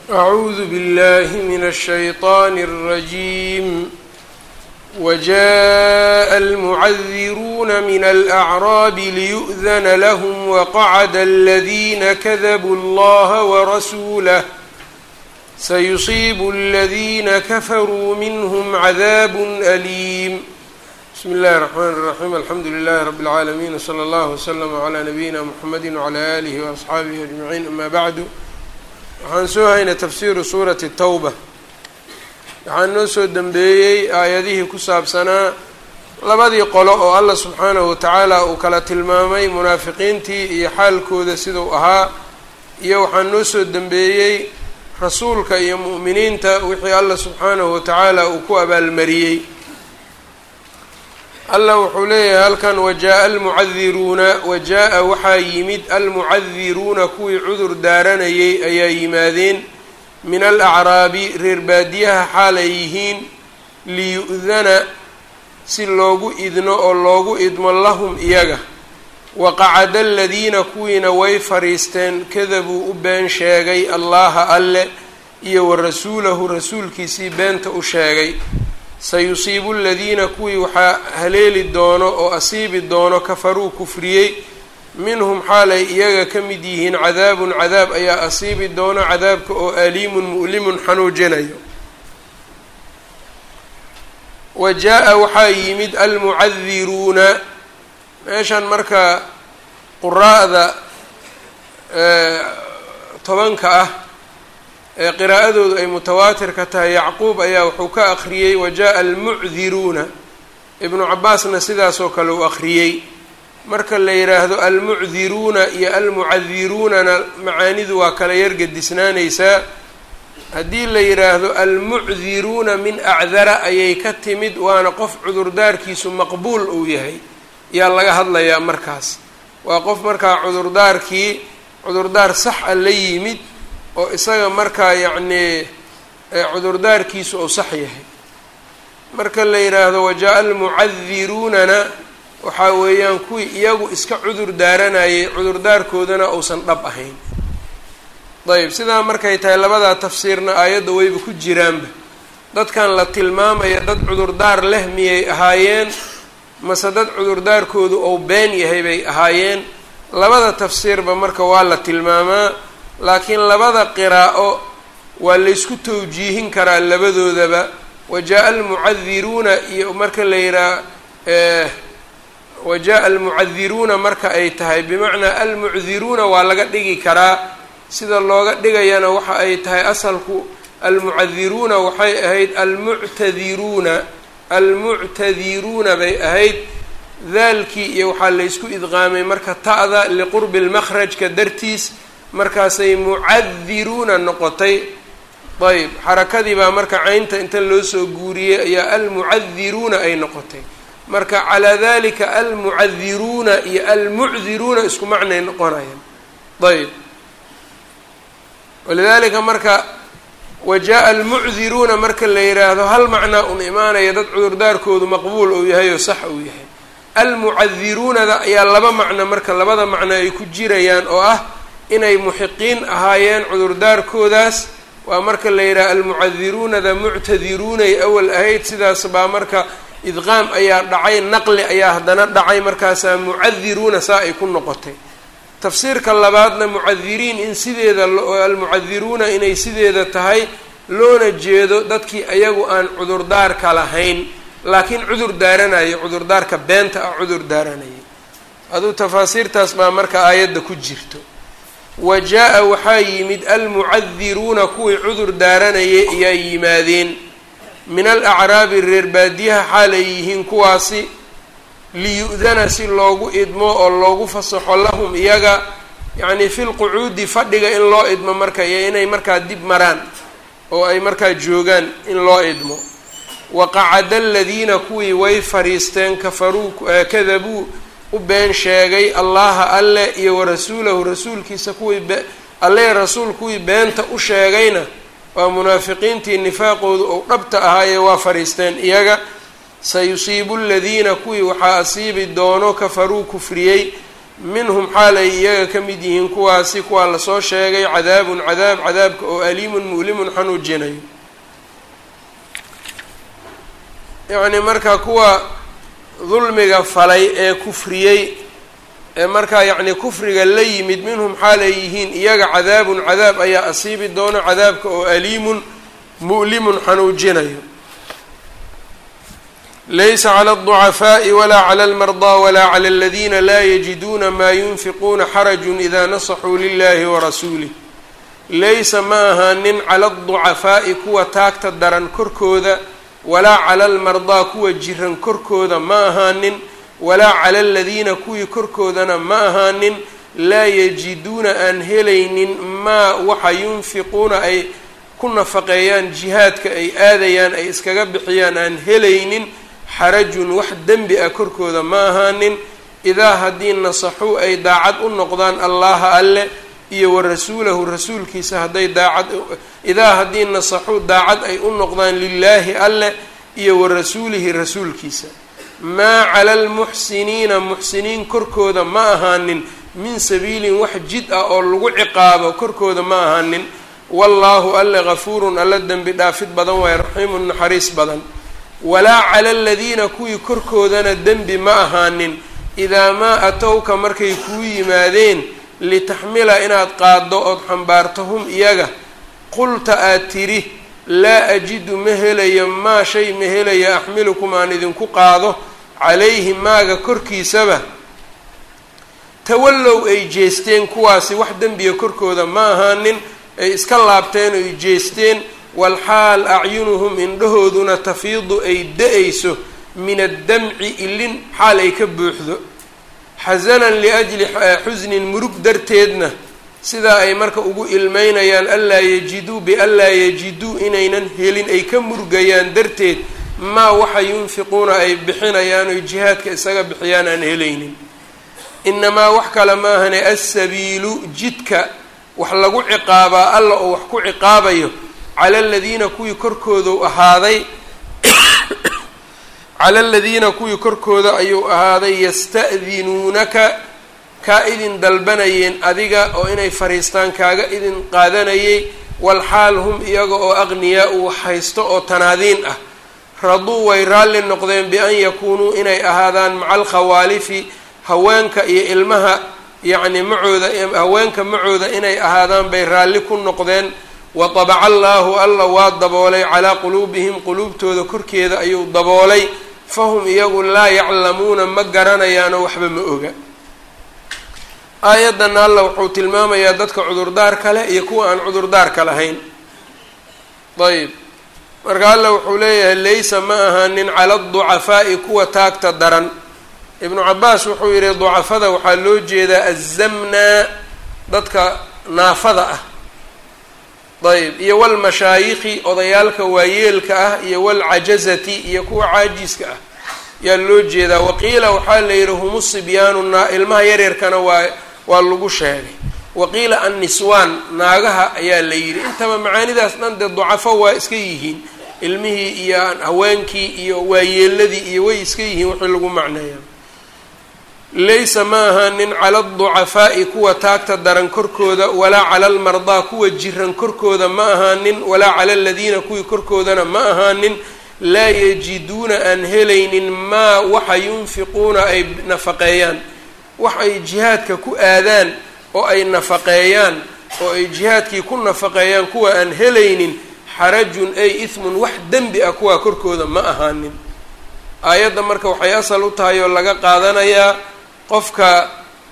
أعوذ بالله من الشيطان الرجيم وجاء المعذرون من الأعراب ليؤذن لهم وقعد الذين كذبوا الله ورسوله سيصيب الذين كفروا منهم عذاب أليم بسم الله الرحمن الرحيم الحمد لله رب العالمين وصلى الله وسلم على نبينا محمد وعلى آله وأصxaabihi أجمعين أما بعد waxaan soo haynay tafsiiru suurati tawba waxaan noo soo dembeeyey aayadihii ku saabsanaa labadii qolo oo allah subxaanahu watacaala uu kala tilmaamay munaafiqiintii iyo xaalkooda siduu ahaa iyo waxaan noo soo dembeeyey rasuulka iyo mu'miniinta wixii allah subxaanahu watacaala uu ku abaalmariyey allah wuxuu leeyahay halkan wajaa-a almucadiruuna wajaa-a waxaa yimid almucadiruuna kuwii cudur daaranayay ayaa yimaadeen min alacraabi reer baadiyaha xaal ay yihiin liyu'dana si loogu idno oo loogu idmo lahum iyaga waqacada aladiina kuwiina way fadhiisteen kadabuu u been sheegay allaha alle iyo wa rasuulahu rasuulkiisii beenta u sheegay sayusiibu aladiina kuwii waxaa haleeli doono oo asiibi doono kafaruu kufriyey minhum xaalay iyaga ka mid yihiin cadaabun cadaab ayaa asiibi doono cadaabka oo aliimun mu'limun xanuujinayo wa jaa-a waxaa yimid almucadiruuna meeshan marka quraa'da tobanka ah ee qiraa'adoodu ay mutawaatirka tahay yacquub ayaa wuxuu ka akhriyey wajaa-a almucdiruuna ibnu cabaasna sidaasoo kale uu akhriyey marka la yidhaahdo almucdiruuna iyo almucadiruunana macaanidu waa kala yargadisnaanaysaa haddii la yidhaahdo almucdiruuna min acdara ayay ka timid waana qof cudurdaarkiisu maqbuul uu yahay yaa laga hadlayaa markaas waa qof markaa cudurdaarkii cudurdaar sax a la yimid oo isaga markaa yacnii cudurdaarkiisu uu sax yahay marka la yidhaahdo wajaa-a almucadiruunana waxaa weeyaan kuwii iyagu iska cudur daaranayay cudurdaarkoodana uusan dhab ahayn dayib sidaa markay tahay labadaa tafsiirna aayadda wayba ku jiraanba dadkan la tilmaamaya dad cudurdaar leh miyay ahaayeen mase dad cudurdaarkoodu ou been yahay bay ahaayeen labada tafsiirba marka waa la tilmaamaa laakiin labada qiraa'o waa laysku tawjiihin karaa labadoodaba wajaa-a almucadiruuna iyo marka la yidhaha wajaa-a almucadiruuna marka ay tahay bimacnaa almucdiruuna waa laga dhigi karaa sida looga dhigayana waxa ay tahay asalku almucadiruuna waxay ahayd almuctadiruuna almuctadiruuna bay ahayd daalkii iyo waxaa laysku idqaamay marka ta'da liqurbi lmakhrajka dartiis markaasay mucadiruuna noqotay ayb xarakadii baa marka caynta inta loo soo guuriyey ayaa almucadiruuna ay noqotay marka calaa dalika almucadiruuna iyo almucdiruuna isku macnay noqonayaan ayb walidalika marka wajaa-a almucdiruuna marka la yidhaahdo hal macnaa un imaanaya dad cudurdaarkoodu maqbuul uu yahay oo sax uu yahay almucadiruunada ayaa laba macno marka labada macno ay ku jirayaan oo ah inay muxiqiin ahaayeen cudurdaarkoodaas waa marka la yidhaha almucadiruunada muctadiruunay awal ahayd sidaas baa marka idqaam ayaa dhacay naqli ayaa haddana dhacay markaasaa mucadiruuna saa ay ku noqotay tafsiirka labaadna mucadiriin in sideeda almucadiruuna inay sideeda tahay loona jeedo dadkii ayagu aan cudurdaarka lahayn laakiin cudur daaranayo cudurdaarka beenta ah cudur daaranayay aduu tafaasiirtaas baa marka aayadda ku jirto wa jaa-a waxaa yimid almucadiruuna kuwii cudur daaranayay ayaa yimaadeen min alacraabi reer baadiyaha xaalay yihiin kuwaasi liyu'dana si loogu idmo oo loogu fasaxo lahum iyaga yacnii fi lqucuudi fadhiga in loo idmo marka iyo inay markaa dib maraan oo ay markaa joogaan in loo idmo waqacada aladiina kuwii way fadhiisteen kafaruu kadabuu u been sheegay allaha alle iyo warasuulahu rasuulkiisa kuwii alle rasuul kuwii beenta u sheegayna waa munaafiqiintii nifaaqoodu ou dhabta ahaayee waa fadhiisteen iyaga sayusiibu aladiina kuwii waxaa asiibi doono kafaruu kufriyey minhum xaalay iyaga ka mid yihiin kuwaasi kuwaa lasoo sheegay cadaabun cadaab cadaabka oo aliimun mu'limun xanuujinayo yacni marka kuwa dulmiga falay ee kufriyey ee markaa yacni kufriga la yimid minhum xaalay yihiin iyaga cadaabun cadaab ayaa asiibi doono cadaabka oo aliimun mu'limun xanuujinayo laysa clى الضcafaaءi wla clى اlmarضى wla clى اladina la yajiduuna ma yunfiquuna xaraju ida nasaxuu lilahi warasuulih laysa ma ahaanin cala الضucafaaءi kuwa taagta daran korkooda walaa cala اlmardaa kuwa jiran korkooda ma ahaanin walaa cala aladiina kuwii korkoodana ma ahaanin laa yajiduuna aan helaynin maa waxa yunfiquuna ay ku nafaqeeyaan jihaadka ay aadayaan ay iskaga bixiyaan aan helaynin xarajun wax dembi ah korkooda ma ahaanin idaa haddii nasaxuu ay daacad u noqdaan allaha alle iyo wa rasuulahu rasuulkiisa hadday daacad idaa haddii nasaxuu daacad ay u noqdaan lilaahi alle iyo wa rasuulihi rasuulkiisa maa cala almuxsiniina muxsiniin korkooda ma ahaanin min sabiilin wax jid ah oo lagu ciqaabo korkooda ma ahaanin wallaahu alle gafuurun alle dembi dhaafid badan waaye raxiimun naxariis badan walaa cala aladiina kuwii korkoodana dembi ma ahaanin idaa maa atowka markay kuu yimaadeen litaxmila inaad qaaddo ood xambaarto hum iyaga qulta aad tidhi laa ajidu ma helayo maa shay ma helayo axmilukum aan idinku qaado calayhi maaga korkiisaba tawallow ay jeesteen kuwaasi wax dembiga korkooda ma ahaanin ay iska laabteen oy jeesteen walxaal acyunuhum indhahooduna tafiidu ay da-ayso min addamci ilin xaal ay ka buuxdo xasanan liajli xusnin murug darteedna sidaa ay marka ugu ilmeynayaan anlaa yajiduu bianlaa yajiduu inaynan helin ay ka murgayaan darteed maa waxa yunfiquuna ay bixinayaan oy jihaadka isaga bixiyaan aan helaynin inamaa wax kale maahane assabiilu jidka wax lagu ciqaabaa alla oo wax ku ciqaabayo cala aladiina kuwii korkoodu ahaaday cala aladiina kuwii korkooda ayuu ahaaday yasta'dinuunaka kaa idin dalbanayeen adiga oo inay fariistaan kaaga idin qaadanayay walxaal hum iyaga oo aqniyaa uu haysto oo tanaadiin ah raduu way raalli noqdeen bian yakuunuu inay ahaadaan maca alkhawaalifi haweenka iyo ilmaha yacni macooda haweenka macooda inay ahaadaan bay raalli ku noqdeen watabaca allaahu alla waa daboolay calaa quluubihim quluubtooda korkeeda ayuu daboolay fahum iyagu laa yaclamuuna ma garanayaanoo waxba ma oga aayaddan alla wuxuu tilmaamayaa dadka cudurdaarka leh iyo kuwa aan cudurdaarka lahayn ayb marka alla wuxuu leeyahay laysa ma ahaanin cala aducafaa'i kuwa taagta daran ibnu cabaas wuxuu yidhi ducafada waxaa loo jeedaa azamnaa dadka naafada ah ayb iyo walmashaayikhi odayaalka waayeelka ah iyo walcajazati iyo kuwa caajiska ah yaa loo jeedaa waqiila waxaa la yidhi humu sibyaanu naa ilmaha yaryarkana waa waa lagu sheegay waqiila anniswaan naagaha ayaa la yidhi intaba macaanidaas dhan dee ducafo waa iska yihiin ilmihii iyo haweenkii iyo waayeeladii iyo way iska yihiin wixii lagu macneeya laysa ma ahaanin cala aducafaa'i kuwa taagta daran korkooda walaa cala almardaa kuwa jiran korkooda ma ahaanin walaa cala aladiina kuwii korkoodana ma ahaanin laa yajiduuna aan helaynin maa waxa yunfiquuna ay nafaqeeyaan wax ay jihaadka ku aadaan oo ay nafaqeeyaan oo ay jihaadkii ku nafaqeeyaan kuwa aan helaynin xarajun ay ismun wax dembi ah kuwaa korkooda ma ahaanin aayadda marka waxay asal u tahay oo laga qaadanayaa qofka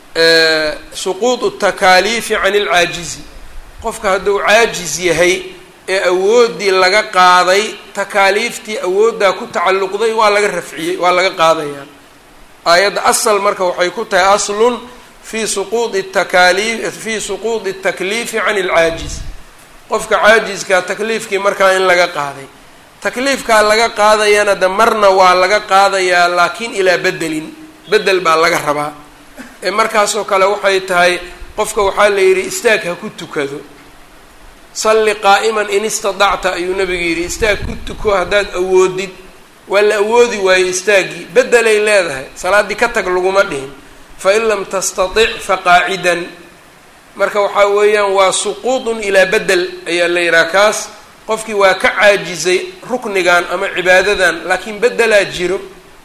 suquudu takaaliifi can ilcaajizi qofka hadduu caajiz yahay ee awooddii laga qaaday takaaliiftii awooddaa ku tacalluqday waa laga rafciyey waa laga qaadayaa aayadda asal marka waxay ku tahay aslun fi suquudi takaaliif fii suquudi اtakliifi can ilcaajiz qofka caajizkaa takliifkii markaa in laga qaaday takliifkaa laga qaadayana de marna waa laga qaadayaa laakiin ilaa bedelin bedel baa laga rabaa ee markaasoo kale waxay tahay qofka waxaa la yidhi istaag ha ku tukado salli qaa'iman in istadacta ayuu nabigu yidhi istaag ku tuko haddaad awoodid waa la awoodi waayo istaaggii bedelay leedahay salaaddii ka tag laguma dhihin fain lam tastatic faqaacidan marka waxaa weeyaan waa suquudun ilaa bedel ayaa la yidhaha kaas qofkii waa ka caajizay ruknigan ama cibaadadan laakiin bedelaa jiro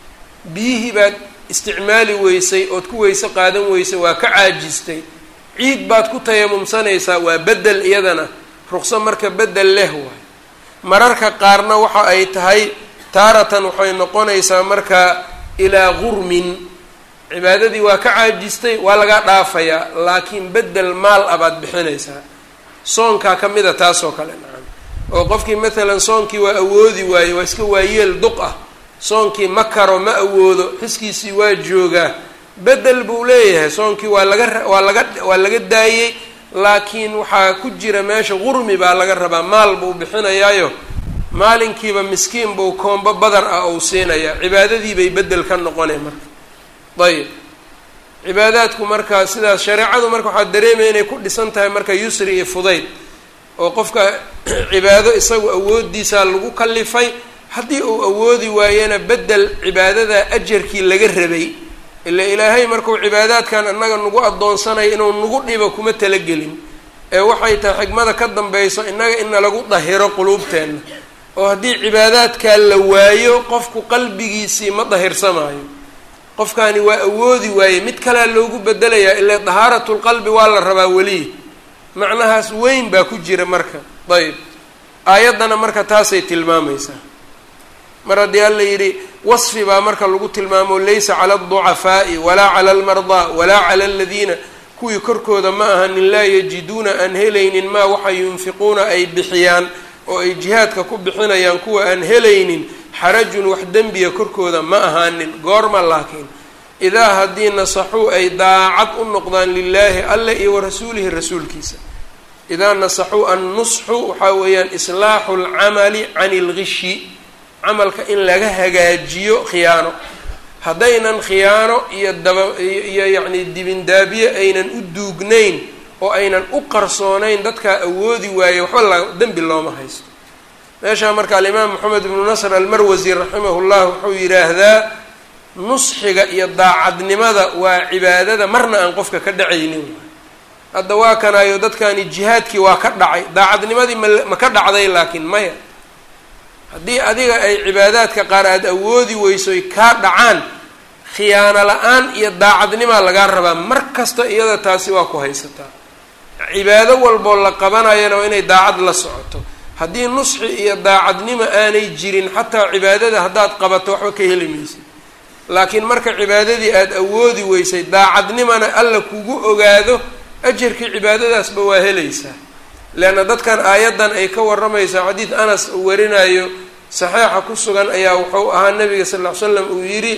biyihii baad isticmaali weysay ood ku weyse qaadan weysay waa ka caajistay ciid baad ku tayamumsanaysaa waa bedel iyadana ruqso marka bedel leh waay mararka qaarna waxa ay tahay taaratan waxay noqonaysaa marka ilaa gurmin cibaadadii waa ka caajistay waa lagaa dhaafayaa laakiin bedel maal ah baad bixinaysaa soonkaa ka mid a taasoo kale nacam oo qofkii maalan soonkii waa awoodi waaye waa iska waayeel duq ah soonkii ma karo ma awoodo xiskiisii waa joogaa bedel buu leeyahay soonkii waa laga waa laga waa laga daayey laakiin waxaa ku jira meesha qurmi baa laga rabaa maal buu bixinayaayo maalinkiiba miskiin buu koombo badar ah ou siinayaa cibaadadiibay bedel ka noqonay marka ayib cibaadaadku marka sidaas shareecadu marka waxaa dareemaya inay ku dhisan tahay marka yusri iyo fudayd oo qofka cibaado isagu awoodiisaa lagu kalifay haddii uu awoodi waayena bedel cibaadada ajarkii laga rabay ila ilaahay markuu cibaadaadkan annaga nagu addoonsanayo inuu nagu dhibo kuma talagelin ee waxay tahay xigmada ka dambayso innaga ina lagu dahiro quluubteenna oo haddii cibaadaadkaa la waayo qofku qalbigiisii ma dahirsamaayo qofkaani waa awoodi waaye mid kalea loogu bedelayaa ilaa dahaaratulqalbi waa la rabaa weliyi macnahaas weyn baa ku jira marka ayb aayaddana marka taasay tilmaamaysaa mar haddii alla yidhi wasfi baa marka lagu tilmaamo laysa cala alducafaa'i walaa cala almardaa walaa cala aladiina kuwii korkooda ma ahanin laa yajiduuna aan helaynin maa waxa yunfiquuna ay bixiyaan oo ay jihaadka ku bixinayaan kuwa aan helaynin xarajun wax dembiya korkooda ma ahaanin goorma laakiin idaa haddii nasaxuu ay daacad u noqdaan lilaahi alle iyo wa rasuulihi rasuulkiisa idaa nasaxuu annusxu waxaa weeyaan islaaxu lcamali cani ilgishi camalka in laga hagaajiyo khiyaano haddaynan khiyaano iyo daba iyo yacni dibindaabiye aynan u duugnayn oo aynan u qarsoonayn dadkaa awoodi waaye waxba la dembi looma haysto meeshaa marka alimaam moxamed ibnu nasr almarwasi raximahu llah wuxuu yidhaahdaa nusxiga iyo daacadnimada waa cibaadada marna aan qofka ka dhacaynin hadda waa kanaayo dadkani jihaadkii waa ka dhacay daacadnimadii ma ma ka dhacday laakiin maya haddii adiga ay cibaadaadka qaar aada awoodi weyso ay kaa dhacaan khiyaano la-aan iyo daacadnimaa lagaa rabaa mar kasta iyada taasi waa ku haysataa cibaado walboo la qabanayana waa inay daacad la socoto haddii nusxi iyo daacadnimo aanay jirin xataa cibaadada haddaad qabato waxba ka heli maysid laakiin marka cibaadadii aada awoodi weysay daacadnimana alla kugu ogaado ajarkii cibaadadaasba waa helaysaa leanna dadkan aayaddan ay ka warramaysaa xadiid anas uu warinayo saxiixa ku sugan ayaa wuxuu ahaa nabiga sal ll ly slam uu yidhi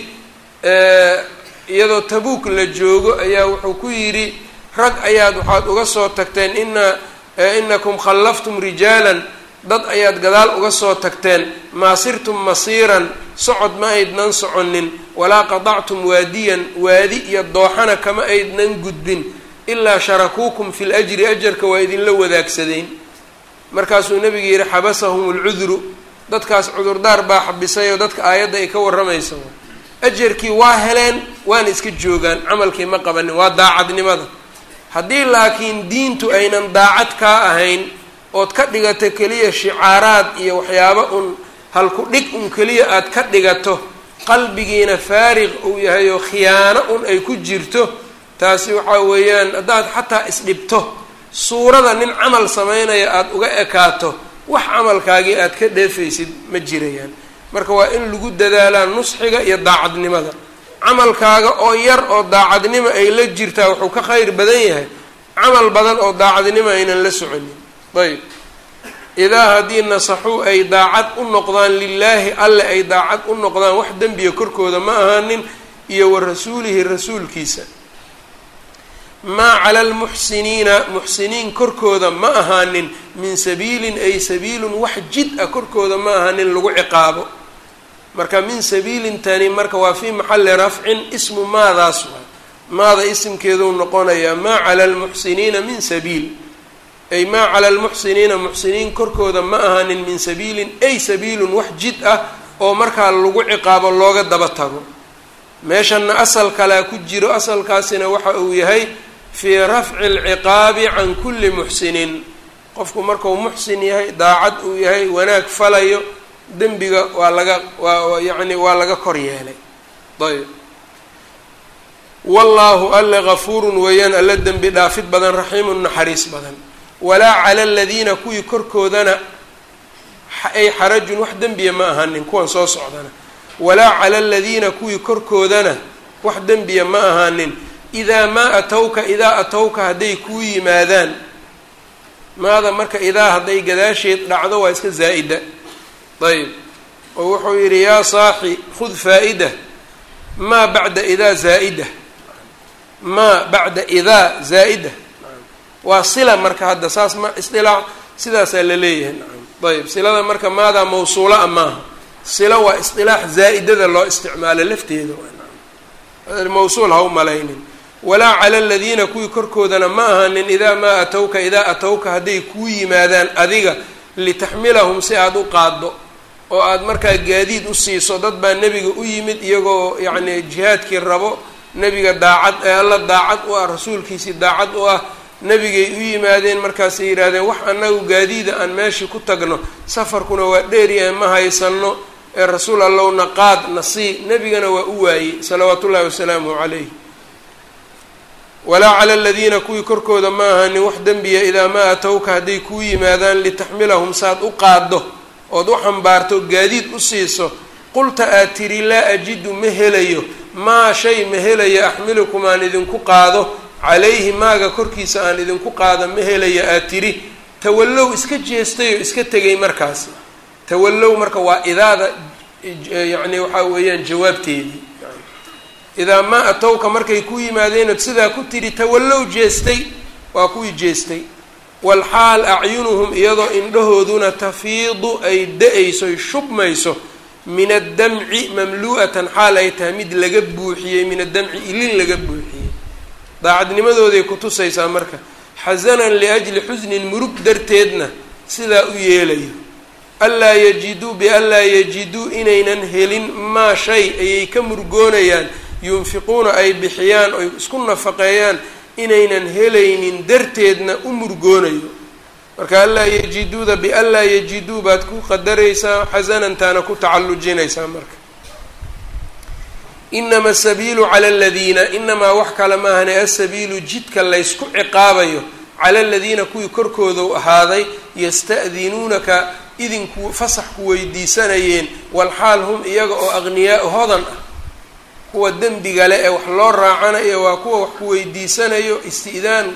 iyadoo tabuuk la joogo ayaa wuxuu ku yidhi rag ayaad waxaad uga soo tagteen ina inakum khallaftum rijaalan dad ayaad gadaal uga soo tagteen maa sirtum masiiran socod ma aydnan soconin walaa qadactum waadiyan waadi iyo dooxana kama aydnan gudbin ilaa sharakuukum fi ljri ajarka waa idinla wadaagsadeen markaasuu nabiga yidhi xabasahum lcudru dadkaas cudurdaar baa xabisay oo dadka aayadda ay ka warramaysa ajarkii waa heleen waana iska joogaan camalkii ma qabanin waa daacadnimada haddii laakiin diintu aynan daacad kaa ahayn ood ka dhigato keliya shicaaraad iyo waxyaabo un halku dhig un keliya aad ka dhigato qalbigiina faariq uu yahay oo khiyaano un ay ku jirto taasi waxaa weeyaan haddaad xataa isdhibto suurada nin camal samaynaya aada uga ekaato wax camalkaagii aad ka dheefaysid ma jirayaan marka waa in lagu dadaalaa nusxiga iyo daacadnimada camalkaaga oo yar oo daacadnimo ay la jirtaa wuxuu ka khayr badan yahay camal badan oo daacadnimo aynan la soconin ayb idaa haddii nasaxuu ay daacad u noqdaan lilaahi alle ay daacad u noqdaan wax dembiya korkooda ma ahaanin iyo wa rasuulihi rasuulkiisa maa cala almuxsiniina muxsiniin korkooda ma ahaanin min sabiilin ay sabiilun wax jid ah korkooda ma ahaanin lagu ciqaabo marka min sabiilin tani marka waa fii maxalli rafcin ismu maadaas waa maada isimkeeduu noqonayaa maa cala almuxsiniina min sabiil ay maa cala almuxsiniina muxsiniin korkooda ma ahaanin min sabiilin ay sabiilun wax jid ah oo markaa lagu ciqaabo looga daba tago meeshanna asal kalea ku jiro asalkaasina waxa uu yahay fii rafci alciqaabi can kulli muxsinin qofku markuu muxsin yahay daacad uu yahay wanaag falayo dembiga waa laga waa yacni waa laga kor yeelay ayb wallaahu alle gafuurun weeyaan alle dembi dhaafid badan raxiimun naxariis badan walaa cala aladiina kuwii korkoodana ay xarajun wax dembiya ma ahanin kuwan soo socdana walaa cala aladiina kuwii korkoodana wax dembiya ma ahaanin idaa maa atowka idaa atowka hadday kuu yimaadaan maada marka idaa hadday gadaasheed dhacdo waa iska zaa'ida ayb oo wuxuu yidhi yaa saaxi khud faa'ida maa bacda idaa zaa'ida maa bacda idaa zaa'ida waa sila marka hadda saas ma isdilaac sidaasaa la leeyahay nacam ayb silada marka maadaa mawsuula a maaha sila waa isdilaax zaa'idada loo isticmaalo lafteeda mawsuul ha u malaynin walaa cala aladiina kuwii korkoodana ma ahanin idaa maa atowka idaa atowka hadday kuu yimaadaan adiga litaxmilahum si aada u qaaddo oo aada markaa gaadiid u siiso dad baa nebiga u yimid iyagoo yacni jihaadkii rabo nebiga daacad ee alla daacad u ah rasuulkiisii daacad u ah nebigay u yimaadeen markaasay yidhaahdeen wax annagu gaadiida aan meeshii ku tagno safarkuna waa dheeryahay ma haysano ee rasuul allowna qaad nasii nebigana waa u waayey salawaatu ullahi wasalaamuhu calayh walaa cala aladiina kuwii korkooda ma ahanin wax dembiya idaa maa atowka hadday kuu yimaadaan litaxmilahum saad u qaaddo ood u xambaarto gaadiid u siiso qulta aad tiri laa ajidu ma helayo maa shay ma helayo axmilukum aan idinku qaado calayhi maaga korkiisa aan idinku qaado ma helayo aad tiri tawallow iska jeestay oo iska tegay markaasi tawallow marka waa idaada yacni waxaa weeyaan jawaabteedii idaa maa atowka markay ku yimaadeen ood sidaa ku tidhi tawallow jeestay waa kuwii jeestay walxaal acyunuhum iyadoo indhahooduna tafiidu ay da-ayso ay shubmayso min addamci mamlu'atan xaal ay tahay mid laga buuxiyey min addamci ilin laga buuxiyey daacadnimadooday kutusaysaa marka xasanan liajli xusnin murug darteedna sidaa u yeelayo anlaa yajiduu bianlaa yajiduu inaynan helin maa shay ayay ka murgoonayaan yunfiquuna ay bixiyaan oy isku nafaqeeyaan inaynan helaynin darteedna u murgoonayo marka anlaa yajiduuda bianlaa yajiduu baad ku qadaraysaa xasanantaana ku tacallujinaysaa marka inama asabiilu cala aladiina inamaa wax kale maahane asabiilu jidka laysku ciqaabayo cala aladiina kuwii korkoodu ahaaday yasta'dinuunaka idinku fasax ku weydiisanayeen walxaal hum iyaga oo aqniyaa hodan ah kuwa dembiga le ee wax loo raacanayo waa kuwa wax ku weydiisanayo isti'daan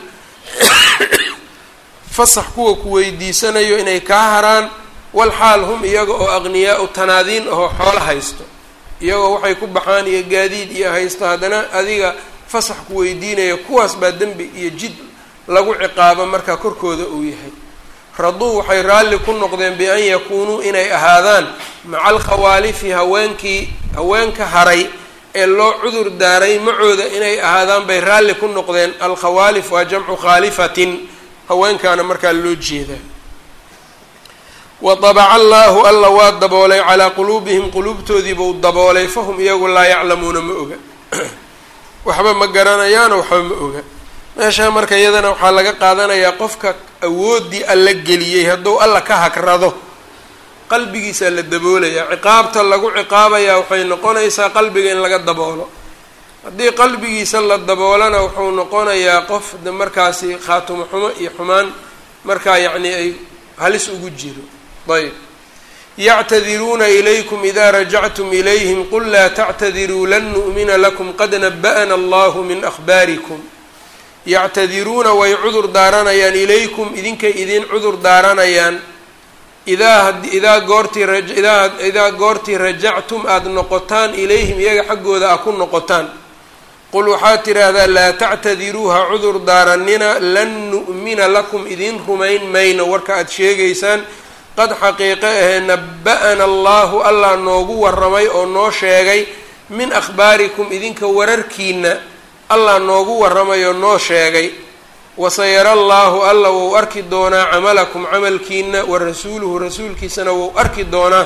fasax kuwa ku weydiisanayo inay kaa haraan walxaal hum iyaga oo aqniyaa-u tanaadiin ahoo xoolo haysto iyagoo waxay ku baxaan iyo gaadiid iyo haysto haddana adiga fasax ku weydiinaya kuwaas baa dembi iyo jid lagu ciqaabo markaa korkooda uu yahay raduu waxay raalli ku noqdeen bi an yakuunuu inay ahaadaan maca alkhawaalifi haweenkii haweenka haray ee loo cudur daaray macooda inay ahaadaan bay raalli ku noqdeen alkhawaalif waa jamcu khaalifatin haweenkaana markaa loo jeedaa wadabaca allaahu alla waa daboolay calaa quluubihim quluubtoodii buu daboolay fahum iyagu laa yaclamuuna ma oga waxba ma garanayaano waxba ma oga meeshaa marka iyadana waxaa laga qaadanayaa qofka awooddii alla geliyey hadduu alla ka hagrado qalbigiisaa la daboolayaa ciqaabta lagu ciqaabayaa waxay noqonaysaa qalbiga in laga daboolo haddii qalbigiisa la daboolana wuxuu noqonayaa qof de markaasi khaatumo xumo iyo xumaan markaa yacni ay halis ugu jiro ayb yactadiruuna ilaykum ida rajactum ilayhim qul laa tactadiruu lan nu'mina lakum qad naba'na allahu min akhbaarikum yactadiruuna way cudur daaranayaan ilaykum idinkay idin cudur daaranayaan idaa idaa goortii idaa idaa goortii rajactum aada noqotaan ilayhim iyaga xaggooda a ku noqotaan qul waxaad tidhaahdaa laa tactadiruuha cudur daaranina lan nu'mina lakum idin rumayn mayno warka aada sheegaysaan qad xaqiiqe ahee naba-ana allahu allah noogu warramay oo noo sheegay min akhbaarikum idinka wararkiina allah noogu warramay oo noo sheegay wasayara allaahu alla wou arki doonaa camalakum camalkiina wa rasuuluhu rasuulkiisana wou arki doonaa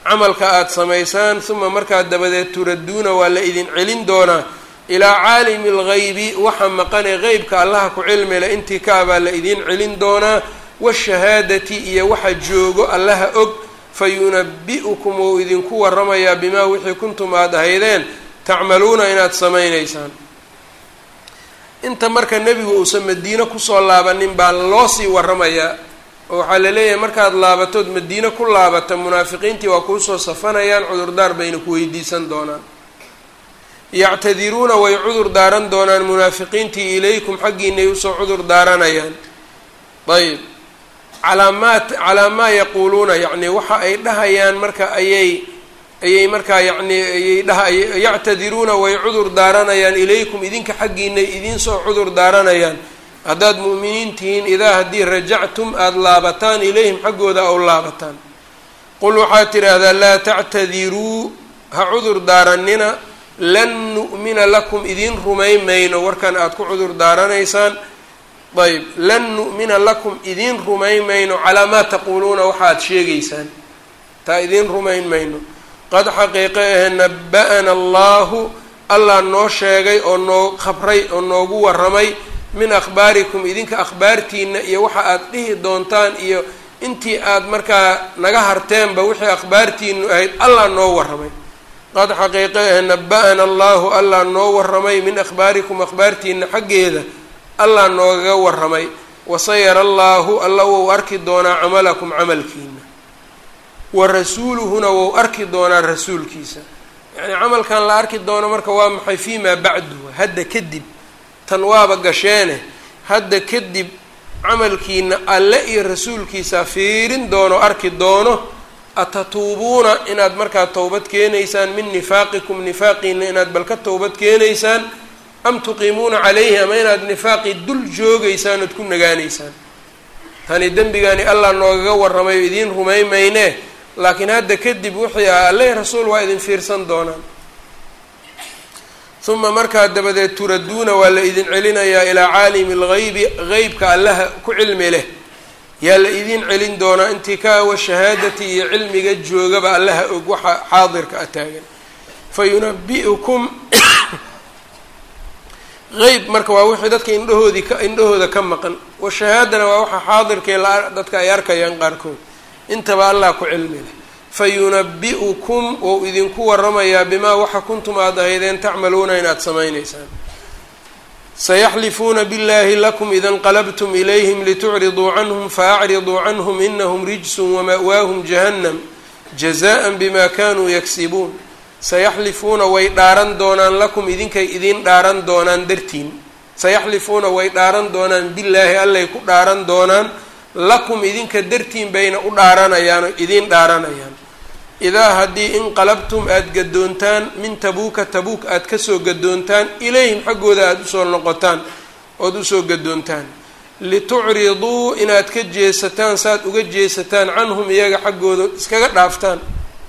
camalka aada samaysaan uma markaa dabadeed turadduuna waa la idin celin doonaa ilaa caalimi lgaybi waxa maqane qeybka allaha ku cilmile intii ka abaa la idin celin doonaa washahaadati iyo waxa joogo allaha og fa yunabi-ukum wou idinku waramayaa bimaa wixii kuntum aada ahaydeen tacmaluuna inaad samaynaysaan inta marka nebigu uusan madiine kusoo laabanin baa loo sii waramayaa oo waxaa la leeyahay markaad laabatood madiine ku laabata munaafiqiintii waa kuusoo safanayaan cudurdaar bayna ku weydiisan doonaan yactadiruuna way cudur daaran doonaan munaafiqiintii ilaykum xaggiinay usoo cudur daaranayaan ayb calaa maa calaa maa yaquuluuna yacni waxa ay dhahayaan marka ayay ayay markaa yacni ayay dhaha yactadiruuna way cudur daaranayaan ilaykum idinka xaggiinay idinsoo cudur daaranayaan haddaad mu'miniin tihiin idaa haddii rajactum aada laabataan ilayhim xaggooda aw laabataan qul waxaad tidhaahdaa laa tactadiruu ha cudur daaranina lan nu'mina lakum idiin rumayn mayno warkan aada ku cudur daaranaysaan ayb lan nu'mina lakum idiin rumayn mayno calaa maa taquuluuna waxaad sheegaysaan taa idiin rumayn mayno qad xaqiiqe ahe naba-ana allahu allah noo sheegay oo noo khabray oo noogu warramay min akhbaarikum idinka akhbaartiina iyo waxa aad dhihi doontaan iyo intii aad markaa naga harteenba wixii akhbaartiinu ahayd allah noo warramay qad xaqiiqe ahe naba-ana allahu allah noo warramay min akhbaarikum akhbaartiina xaggeeda allah noogaga warramay wasayara allaahu alla wou arki doonaa camalakum camalkiina wa rasuuluhuna wou arki doonaa rasuulkiisa yacnii camalkan la arki doono marka waa maxay fii maa bacdu hadda kadib tan waaba gasheene hadda kadib camalkiina alle iyo rasuulkiisa fiirin doono arki doono atatuubuuna inaad markaa towbad keenaysaan min nifaaqikum nifaaqiina inaad bal ka towbad keenaysaan am tuqiimuuna calayhi ama inaad nifaaqii dul joogaysaan ood ku nagaanaysaan tani dembigani allah noogaga warramayo idiin rumay maynee laakiin hadda kadib wixii ah alle rasuul waa idin fiirsan doonaan uma markaa dabadeed turadduuna waa la idin celinayaa ilaa caalimi lgaybi qeybka allaha ku cilmi leh yaa la idin celin doonaa intii ka awa shahaadati iyo cilmiga joogaba allaha og waxa xaadirka a taagan fa yunabi-ukum qeyb marka waa wixii dadka indhahoodii ka indhahooda ka maqan washahaadana waa waxa xaadirkee la dadka ay arkayaan qaarkood intaba allah ku cilmi leh fa yunabi-ukum wou idinku waramayaa bimaa waxa kuntum aada ahaydeen tacmaluuna inaad samaynaysaan sayaxlifuuna biاllahi lakum ida inqalabtum ilayhim litucriduu canhum faacriduu canhum inahum rijsun wama'waahum jahannam jazaءa bima kanuu yaksibuun sayaxlifuuna way dhaaran doonaan lakum idinkay idiin dhaaran doonaan dartiin sayaxlifuuna way dhaaran doonaan billaahi allay ku dhaaran doonaan lakum idinka dartiin bayna u dhaaranayaan oo idiin dhaaranayaan idaa haddii inqalabtum aada gadoontaan min tabuuka tabuuk aada kasoo gadoontaan ilayhim xaggooda aada usoo noqotaan ood usoo gadoontaan litucriduu inaad ka jeesataan saaad uga jeesataan canhum iyaga xaggooda iskaga dhaaftaan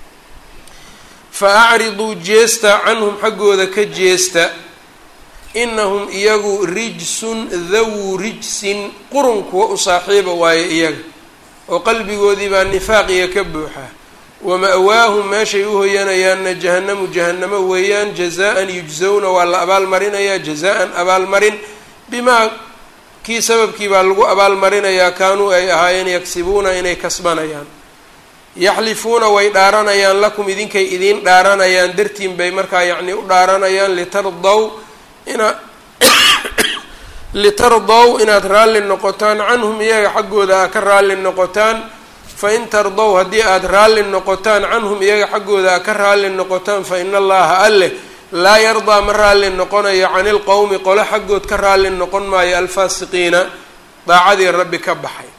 fa acriduu jeesta canhum xaggooda ka jeesta inahum iyagu rijsun dhawu rijsin qurun kuwa u saaxiiba waaye iyaga oo qalbigoodii baa nifaaqiya ka buuxaa wama-waahum meeshay u hoyanayaanna jahannamu jahannamo weeyaan jazaan yujzawna waa la abaalmarinayaa jazaan abaalmarin bimaa kii sababkii baa lagu abaalmarinayaa kaanuu ay ahaayeen yagsibuuna inay kasbanayaan yaxlifuuna way dhaaranayaan lakum idinkay idiin dhaaranayaan dartiin bay markaa yacni u dhaaranayaan litardaw ina litardaw inaad raalli noqotaan canhum iyaga xaggooda aa ka raalli noqotaan fain tardow haddii aada raalli noqotaan canhum iyaga xaggooda aa ka raalli noqotaan fa ina allaha alleh laa yardaa ma raalli noqonayo cani ilqowmi qole xaggood ka raalli noqon maayo alfaasiqiina daacadii rabbi ka baxay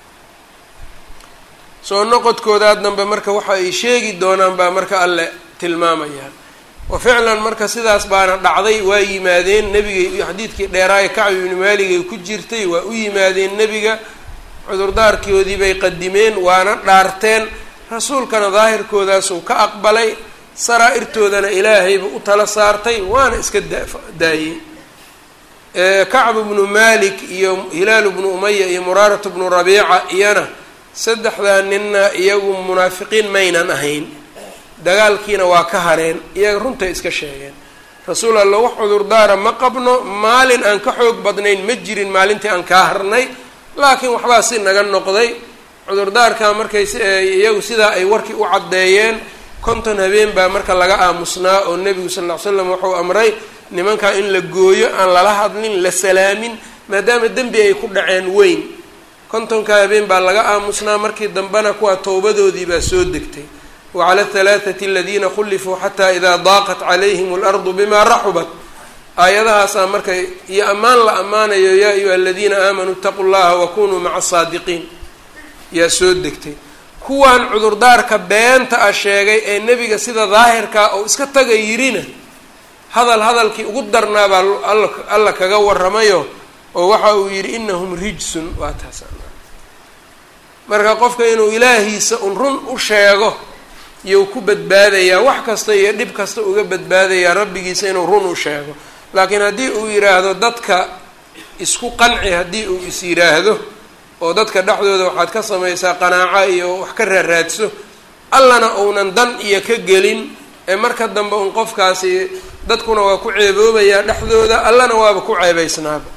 soo noqodkoodaa dambe marka waxa ay sheegi doonaan baa marka alle tilmaamayaan wa ficlan marka sidaas baana dhacday waa yimaadeen nebigay xadiidkii dheeraaye kacbi ibni maaligay ku jirtay waa u yimaadeen nebiga cudurdaarkoodii bay qadimeen waana dhaarteen rasuulkana daahirkoodaasuu ka aqbalay saraa-irtoodana ilaahayba u tala saartay waana iska daayey kacbu bnu malik iyo hilaalu bnu umaya iyo muraaratu bnu rabiica iyana saddexdaa ninna iyagu munaafiqiin maynan ahayn dagaalkiina waa ka hareen iyaga runtay iska sheegeen rasuul alla wax cudurdaara ma qabno maalin aan ka xoog badnayn ma jirin maalintii aan kaa harnay laakiin waxbaa si naga noqday cudurdaarka markay iyagu sidaa ay warkii u caddeeyeen konton habeen baa marka laga aamusnaa oo nebigu sal ll ly slam wuxuu amray nimankaa in la gooyo aan lala hadlin la salaamin maadaama dembi ay ku dhaceen weyn kontonka habeen baa laga aamusnaa markii dambena kuwa towbadoodii baa soo degtay wacala alhalaathati aladiina khulifuu xataa idaa daaqat calayhim alardu bimaa raxubat aayadahaasaa marka iyo ammaan la ammaanayo yaa ayuha aladiina aamanuu itaquu llaha wakunuu maca asaadiqiin yaa soo degtay kuwan cudurdaarka beenta ah sheegay ee nebiga sida daahirkaa oo iska taga yirina hadal hadalkii ugu darnaa baa alla kaga waramayo oo waxa uu yidhi inahum rijsun waa taas marka qofka inuu ilaahiisa un run u sheego iyou ku badbaadayaa wax kasta iyo dhib kasta uga badbaadayaa rabbigiisa inuu run u sheego laakiin haddii uu yidhaahdo dadka isku qanci haddii uu is yidhaahdo oo dadka dhexdooda waxaad ka samaysaa qanaaco iyo wax ka raaraadso allana uunan dan iyo ka gelin ee marka dambe un qofkaasi dadkuna waa ku ceeboobayaa dhexdooda allana waaba ku ceebaysnaaba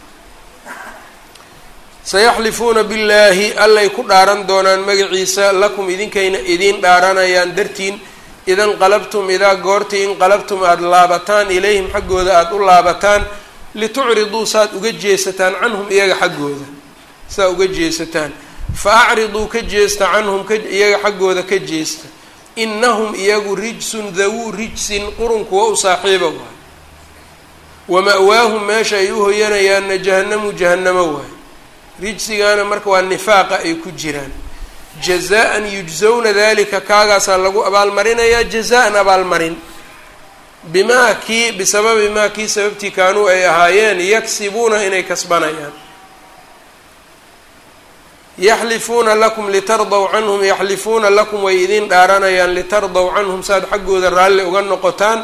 sayaxlifuuna billaahi allay ku dhaaran doonaan magaciisa lakum idinkayna idiin dhaaranayaan dartiin idan qalabtum idaa goortii inqalabtum aada laabataan ilayhim xaggooda aada u laabataan litucriduu saaad uga jeesataan canhum iyaga xaggooda saa uga jeesataan fa acriduu ka jeesta canhum ka iyaga xaggooda ka jeesta inahum iyagu rijsun dawuu rijsin qurun kuwa u saaxiiba waay wa ma-waahum meesha ay u hoyanayaanna jahannamu jahannamo waay rijsigaana marka waa nifaaqa ay ku jiraan jazaan yujzawna dalika kaagaasaa lagu abaalmarinayaa jazaan abaalmarin bimaa kii bisababi maa kii sababtii kaanuu ay ahaayeen yaksibuuna inay kasbanayaan yaxlifuuna lakum litardaw canhum yaxlifuuna lakum way idiin dhaaranayaan litardaw canhum saad xaggooda raalli uga noqotaan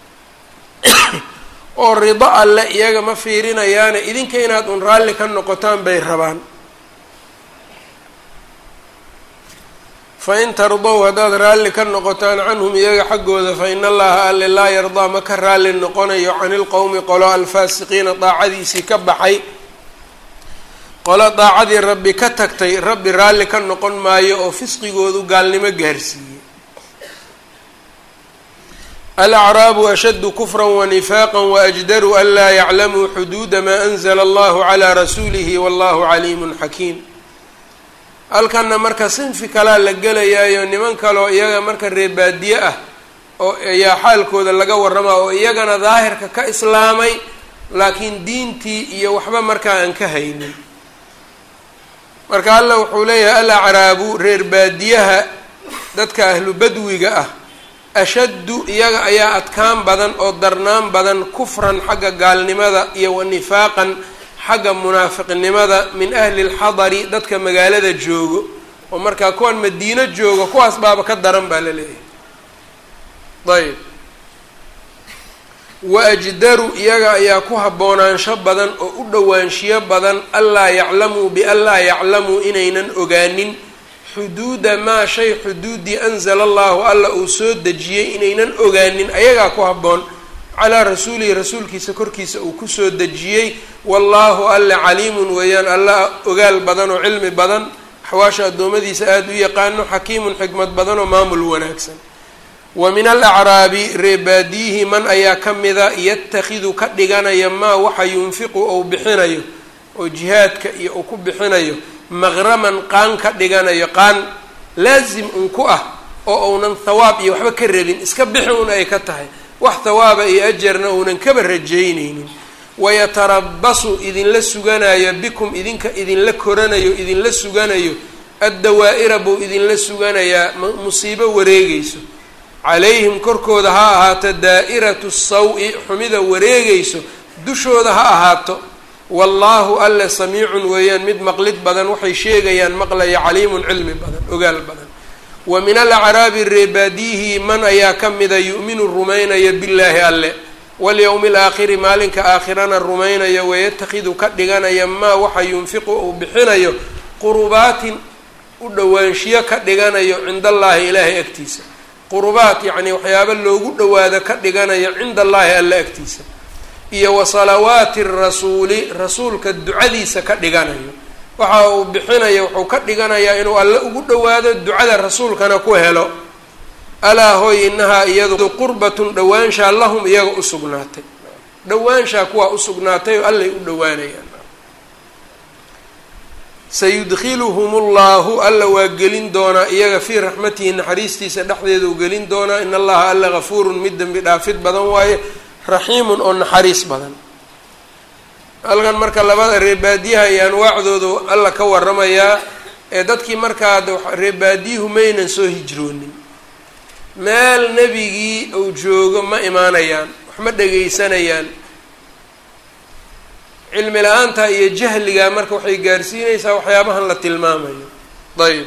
oo rido alle iyaga ma fiirinayaane idinka inaad un raalli ka noqotaan bay rabaan fa in tardow haddaad raalli ka noqotaan canhum iyaga xaggooda fa in allaha alle laa yardaa ma ka raalli noqonayo cani ilqowmi qolo alfaasiqiina daacadiisii ka baxay qolo daacadii rabbi ka tagtay rabbi raalli ka noqon maayo oo fisqigoodu gaalnimo gaarsiiyey alacraabu ashaddu kufra wanifaaqa waajdaru an laa yaclamuu xuduuda maa anzla allahu calaa rasuulihi wallahu caliimun xakiim halkanna marka sinfi kalaa la gelayaayo niman kaleo iyaga marka reebaadiye ah oo ayaa xaalkooda laga warramaa oo iyagana daahirka ka islaamay laakiin diintii iyo waxba markaa aan ka haynin marka alla wuxuu leeyahay alacraabu reer baadiyaha dadka ahlu badwiga ah ashaddu iyaga ayaa adkaan badan oo darnaan badan kufran xagga gaalnimada iyo wa nifaaqan xagga munaafiqnimada min ahli lxadari dadka magaalada joogo oo markaa kuwan madiino joogo kuwaas baaba ka daran baa la leeyahay ayb wa ajdaru iyaga ayaa ku haboonaansho badan oo u dhowaanshiyo badan anlaa yaclamuu bianlaa yaclamuu inaynan ogaanin xuduuda maa shay xuduudii anzala allahu alla uu soo dejiyey inaynan ogaanin ayagaa ku habboon calaa rasuulihi rasuulkiisa korkiisa uu kusoo dejiyey wallaahu alle caliimun weeyaan alla ogaal badan oo cilmi badan axwaasha addoommadiisa aada u yaqaano xakiimun xikmad badan oo maamul wanaagsan wa min alacraabi reebaadiyihi man ayaa ka mida yatakhidu ka dhiganaya maa waxa yunfiqu ou bixinayo oo jihaadka iyo uu ku bixinayo maqraman qaan ka dhiganayo qaan laasim un ku ah oo uunan thawaab iyo waxba ka rabin iska bixi un ay ka tahay wax thawaaba iyo ajarna uunan kaba rajaynaynin wayatarabasu idinla suganayo bikum idinka idinla koranayo idinla suganayo addawaa'ira buu idinla suganayaa musiibo wareegayso calayhim korkooda ha ahaato daa'iratu saw-i xumida wareegayso dushooda ha ahaato wallaahu alle samiicun weeyaan mid maqlid badan waxay sheegayaan maqlaya caliimun cilmi badan ogaal badan wa min alacraabi reebaadiyihi man ayaa ka mida yu'minu rumaynaya billaahi alle walyowmi alaakhiri maalinka aakhirana rumaynaya wayatakhidu ka dhiganaya maa waxa yunfiqu uu bixinayo qurubaatin u dhowaanshiyo ka dhiganayo cinda allaahi ilaahay agtiisa qurubaat yacni waxyaaba loogu dhawaado ka dhiganayo cinda allaahi alla agtiisa iyo wa salawaati rasuuli rasuulka ducadiisa ka dhiganayo waxa uu bixinayo wuxuu ka dhiganayaa inuu alle ugu dhawaado ducada rasuulkana ku helo alaa hooy inahaa iyadu qurbatun dhawaanshaa lahum iyaga usugnaatay dhawaanshaa kuwaa usugnaatay oo allay u dhawaanayaan sayudkiluhum ullahu alla waa gelin doonaa iyaga fii raxmatihi naxariistiisa dhexdeedau gelin doonaa in allaha alla gafuurun mid dembi dhaafid badan waaye raxiimun oo naxariis badan halkan marka labada reebaadiyaha iyo anwaacdoodu alla ka waramayaa ee dadkii markaa reebaadiyuhu maynan soo hijroonin meel nebigii uu joogo ma imaanayaan wax ma dhegaysanayaan cilmi la-aanta iyo jahliga marka waxay gaarsiinaysaa waxyaabahan la tilmaamayo ayb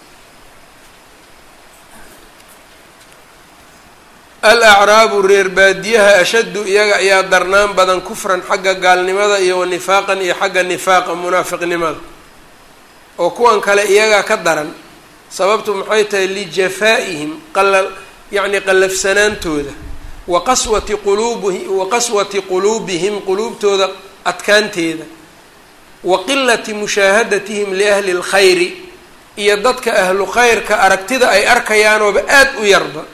alacraabu reer baadiyaha ashaddu iyaga ayaa darnaan badan kufran xagga gaalnimada iyo wa nifaaqan iyo xagga nifaaqa munaafiqnimada oo kuwan kale iyagaa ka daran sababtu maxay tahay lijafaa'ihim qala yacni qallafsanaantooda wa qaswati quluubihi wa qaswati quluubihim quluubtooda adkaanteeda wa qilati mushaahadatihim liahli اlkhayri iyo dadka ahlu khayrka aragtida ay arkayaanooba aada u yarba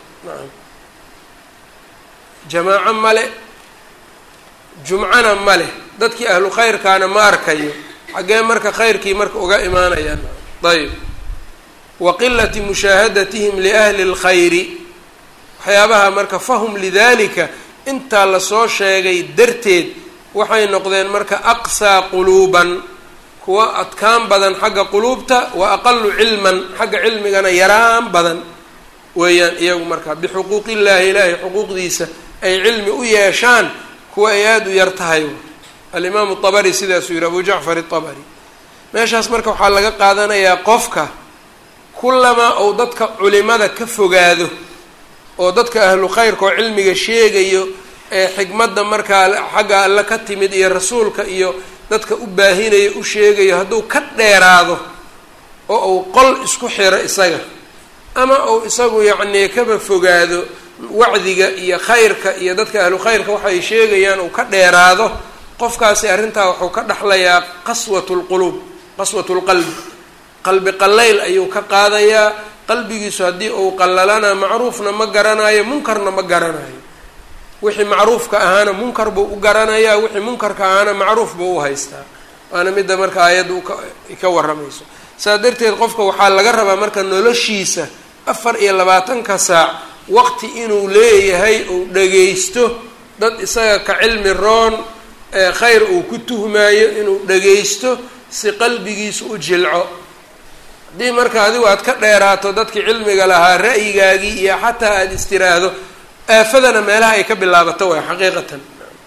jamaaco male jumcana male dadkii ahlu khayrkaana ma arkayo xaggee marka khayrkii marka uga imaanayaan ayb wa qilati mushaahadatihim liahli اlkhayri waxyaabaha marka fahum lidalika intaa lasoo sheegay darteed waxay noqdeen marka aqsaa quluuban kuwa adkaan badan xagga quluubta wa aqalu cilman xagga cilmigana yaraan badan weeyaan iyagu marka bixuquuqi illaahi ilaahay xuquuqdiisa ay cilmi u yeeshaan kuwa ay aada u yar tahay alimaamu abari sidaasuu yihi abu jacfar itabari meeshaas marka waxaa laga qaadanayaa qofka kulamaa ou dadka culimada ka fogaado oo dadka ahlu khayrka oo cilmiga sheegayo ee xikmadda markaa xagga alle ka timid iyo rasuulka iyo dadka u baahinayo u sheegayo hadduu ka dheeraado oo uu qol isku xiro isaga ama uu isagu yacnii kaba fogaado wacdiga iyo khayrka iyo dadka ahlu khayrka waxay sheegayaan uu ka dheeraado qofkaasi arrintaa wuxuu ka dhexlayaa qaswat lquluub qaswat lqalbi qalbi qallayl ayuu ka qaadayaa qalbigiisu haddii uu qallalana macruufna ma garanayo munkarna ma garanayo wixii macruufka ahaana munkar buu u garanayaa wixii munkarka ahaana macruuf buu u haystaa waana midda marka aayadda ka warramayso saa darteed qofka waxaa laga rabaa marka noloshiisa afar iyo labaatanka saac waqti inuu leeyahay uu dhagaysto dad isaga ka cilmi roon khayr uu ku tuhmaayo inuu dhagaysto si qalbigiisu u jilco haddii marka adigu aad ka dheeraato dadkii cilmiga lahaa ra'yigaagii iyo xataa aada istiraahdo aafadana meelaha ay ka bilaabato waay xaqiiqatan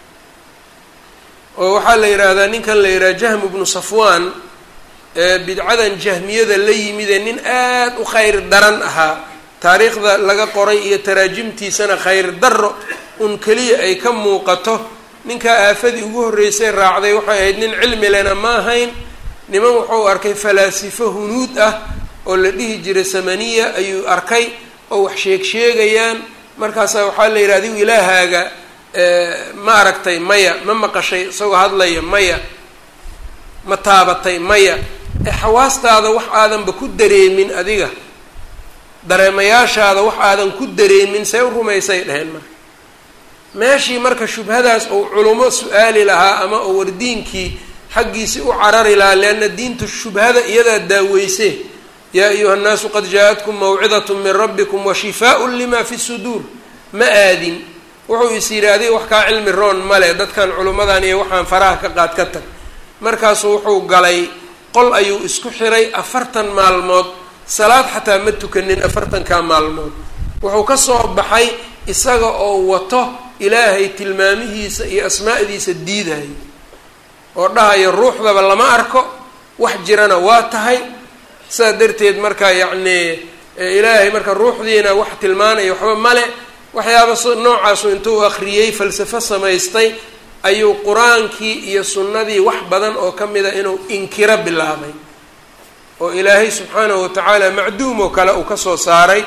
oo waxaa la yidhaahdaa ninkan la yidhaha jahmu bnu safwaan ee bidcadan jahmiyada la yimidee nin aada u khayr daran ahaa taariikhda laga qoray iyo taraajimtiisana khayr darro un keliya ay ka muuqato ninkaa aafadii ugu horreysay raacday waxay ahayd nin cilmi lena ma ahayn niman wuxuu arkay falaasifo hunuud ah oo la dhihi jiray samaniya ayuu arkay oo wax sheeg sheegayaan markaasa waxaa la yidhi adigu ilaahaaga ma aragtay maya ma maqashay isagoo hadlaya maya ma taabatay maya ee xawaastaada wax aadanba ku dareemin adiga dareemayaashaada wax aadan ku dareemin see u rumaysay dheheen marka meeshii marka shubhadaas ou culummo su-aali lahaa ama ou wardiinkii xaggiisii u carari lahaa leanna diintu shubhada iyadaa daaweyse yaa ayuha nnaasu qad jaa-atkum mawcidatun min rabbikum wa shifaaun lima fi suduur ma aadin wuxuu is yidhi adiga wax kaa cilmi roon male dadkan culummadan iyo waxaan faraha ka qaad ka tag markaasuu wuxuu galay qol ayuu isku xiray afartan maalmood salaad xataa ma tukanin afartankaa maalmood wuxuu ka soo baxay isaga oo wato ilaahay tilmaamihiisa iyo asmaa'diisa diidayo oo dhahayo ruuxdaba lama arko wax jirana waa tahay sidaa darteed marka yacnii ilaahay marka ruuxdiina wax tilmaanaya waxba male waxyaaba noocaasu intuu akriyey falsafo samaystay ayuu qur-aankii iyo sunnadii wax badan oo ka mida inuu inkiro bilaabay oo ilaahay subxaanahu watacaala macduum oo kale uu kasoo saaray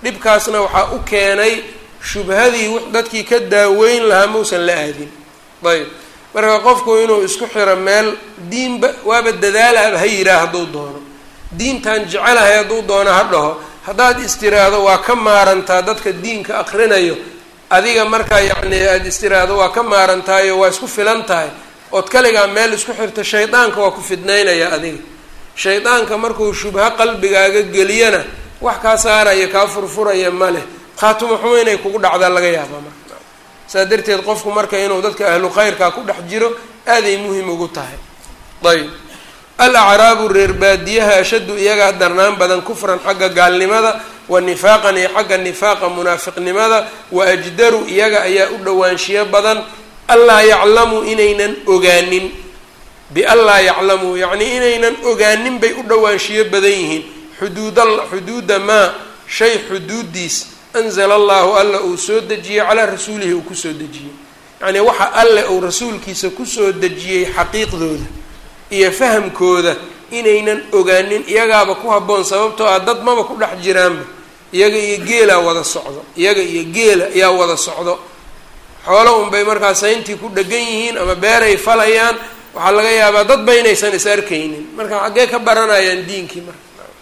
dhibkaasna waxaa u keenay shubhadii dadkii ka daaweyn lahaa mausan la aadin ayb marka qofku inuu isku xiro meel diinba waaba dadaalaaba ha yiraa hadduu doono diintan jecelahay hadduu doono ha dhaho haddaad istiraahdo waa ka maarantaa dadka diinka aqrinayo adiga markaa yacni aada istiraahdo waa ka maarantaayo waa isku filan tahay ood kaligaa meel isku xirto shaydaanka waa ku fidnaynaya adiga shaydaanka markuu shubho qalbigaaga geliyana wax kaa saaraya kaa furfuraya ma leh khaatumo xumo inay kugu dhacdaa laga yaaba marka saa darteed qofku marka inuu dadka ahlu khayrkaa ku dhex jiro aaday muhim ugu tahay ayb al acraabu reer baadiyaha ashaddu iyagaa darnaan badan kufran xagga gaalnimada wa nifaaqan iyo xagga nifaaqa munaafiqnimada wa ajdaru iyaga ayaa u dhowaanshiyo badan allaa yaclamuu inaynan ogaanin bianlaa yaclamuu yacnii inaynan ogaanin bay u dhowaanshiyo badan yihiin xuduuda xuduuda maa shay xuduudiis anzala allahu alla uu soo dejiyey calaa rasuulihi uu kusoo dejiyey yacnii waxa alle uu rasuulkiisa kusoo dejiyey xaqiiqdooda iyo fahamkooda inaynan ogaanin iyagaaba ku habboon sababtoo ah dad maba ku dhex jiraanba iyaga iyo geelaa wada socdo iyaga iyo geela ayaa wada socdo xoolo unbay markaa sayntii ku dhegan yihiin ama beeray falayaan waxaa laga yaabaa dadba inaysan is arkaynin marka xaggee ka baranayaan diinkii marka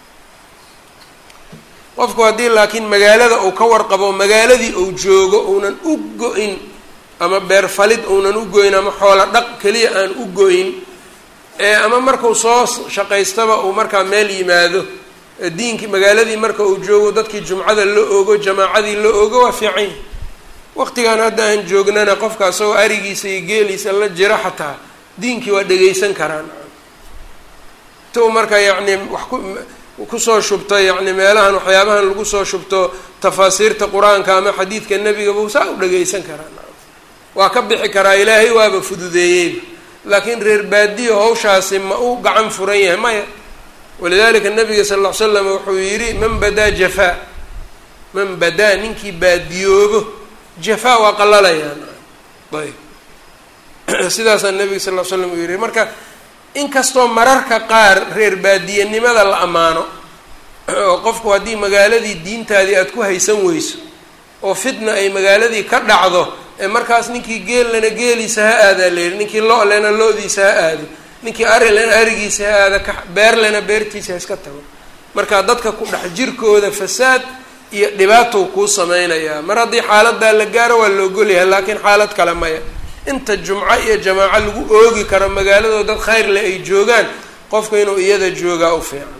qofku haddii laakiin magaalada uu ka warqabo magaaladii uu joogo uunan u go-in ama beer falid uunan u go-in ama xoolo dhaq keliya aan u go-in ama markuu soo shaqaystaba uu markaa meel yimaado diinkii magaaladii marka uu joogo dadkii jumcada la ogo jamaacadii la ogo waa fiican yahi waqtigan hadda aan joognana qofka asagoo arigiisa iyo geeliisa la jiro xataa diinkii waa dhegaysan karaan tu marka yacni wax ku kusoo shubto yacni meelahan waxyaabahan lagu soo shubto tafaasiirta qur-aanka ama xadiidka nebiga buu saa u dhagaysan karaan waa ka bixi karaa ilaahay waaba fududeeyeyba laakiin reer baadiyo hawshaasi ma u gacan furan yahay maya walidalika nabiga sal ll ly slam wuxuu yidhi man badaa jafaa man badaa ninkii baadiyoobo jafaa waa qalalayaan ayb sidaasaa nabiga sal ll slam uu yihi marka inkastoo mararka qaar reer baadiyanimada la ammaano oo qofku haddii magaaladii diintaadii aada ku haysan weyso oo fitna ay magaaladii ka dhacdo ee markaas ninkii geellana geeliisa ha aadaa layidhi ninkii lo-lena lo-diisa ha aado ninkii arilena arigiisa ha aada ka beerlena beertiisa ha iska tago marka dadka ku dhex jirkooda fasaad iyo dhibaatow kuu sameynayaa mar haddii xaaladaa la gaaro waa la ogolyahay laakiin xaalad kale maya inta jumco iyo jamaaco lagu oogi karo magaaladoo dad khayr leh ay joogaan qofku inuu iyada joogaa u fiican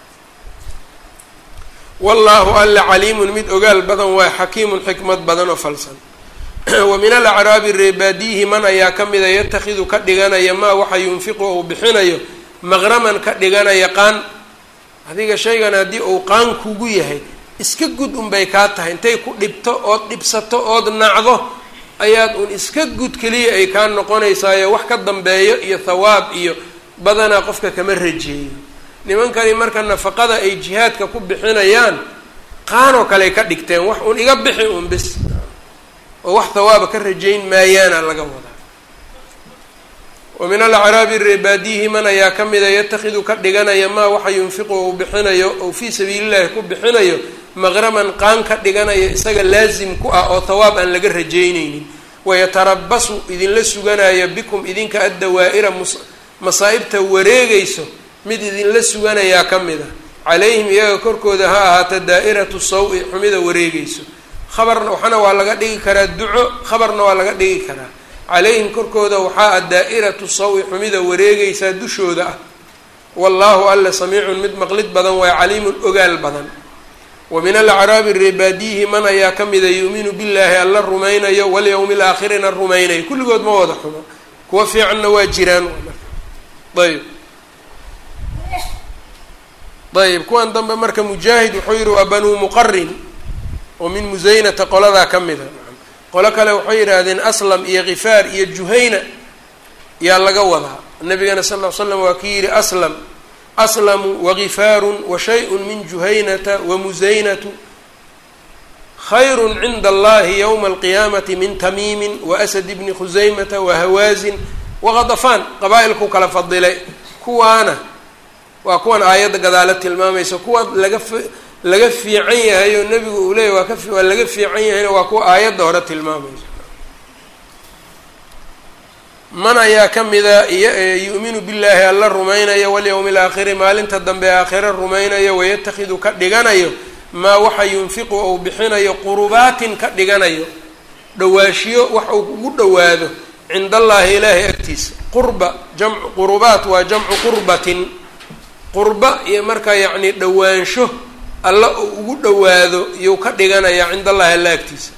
wallaahu alla caliimun mid ogaal badan waa xakiimun xikmad badan oo falsan wa min alacraabi reebaadiyihi man ayaa ka mida yatakhidu ka dhiganaya maa waxa yunfiqu ou bixinayo maqraman ka dhiganaya qaan adiga shaygan haddii uu qaan kugu yahay iska gud unbay kaa tahay intay ku dhibto ood dhibsato ood nacdo ayaad un iska gud keliya ay kaa noqonaysaayo wax ka dambeeyo iyo thawaab iyo badanaa qofka kama rajeeyo nimankani marka nafaqada ay jihaadka ku bixinayaan qaanoo kaley ka dhigteen wax un iga bixi un bis oo wax thawaaba ka rajayn maayaana laga wadaa wa min alacraabi reebaadiyihi man ayaa ka mida yatakhidu ka dhiganaya maa waxa yunfiqu ou bixinayo ou fii sabiilillahi ku bixinayo maqraman qaan ka dhiganaya isaga laasim ku ah oo thawaab aan laga rajaynaynin wayatarabasu idinla suganaya bikum idinka addawaa'ira masaa'ibta wareegayso mid idinla suganayaa ka mid a calayhim iyaga korkooda ha ahaata daa'iratu saw-i xumida wareegayso khabarna waxana waa laga dhigi karaa duco khabarna waa laga dhigi karaa calayhim korkooda waxaa ah daa'iratu saw-i xumida wareegaysaa dushooda ah wallaahu alla samiicun mid maqlid badan waa caliimun ogaal badan wa min alacraabi reebaadiyihi man ayaa ka mida yuuminu billaahi alla rumaynayo walyowmi alaakhirina rumaynayo kulligood ma wada xumo kuwa fiicanna waa jiraan ayb ayb kuwan dambe marka mujaahid wuxuu yihi waa banuu muqarin oo min musaynata qoladaa ka mida qolo kale waxay yidhaahdeen aslam iyo khifaar iyo juhayna yaa laga wadaa nabigana sal ll ly slam waa ki yidhi aslam aslamu wagifaarun wa shay-un min juhaynata wa musaynatu khayru cinda allahi yowma alqiyaamati min tamiimin wa asad bni khusaymata wa hawaazin waqadafaan qabaa-ilku kala fadilay kuwaana waa kuwan aayadda gadaalo tilmaamaysa kuwa laga laga fiican yahay oo nebigu uu leeyahy waa ka waa laga fiican yahayna waa kuwa aayadda hore tilmaamaysa man ayaa ka mida yu'minu billaahi alla rumaynayo walyowmi alaakhiri maalinta dambe aakhire rumaynayo wayatakhidu ka dhiganayo maa waxa yunfiqu ou bixinayo qurubaatin ka dhiganayo dhawaashiyo wax uu ugu dhowaado cinda allaahi ilaahay agtiisa qurba jamcu qurubaat waa jamcu qurbatin qurba iyo markaa yacni dhowaansho alla uu ugu dhowaado iyou ka dhiganayaa cinda allahi alla agtiisa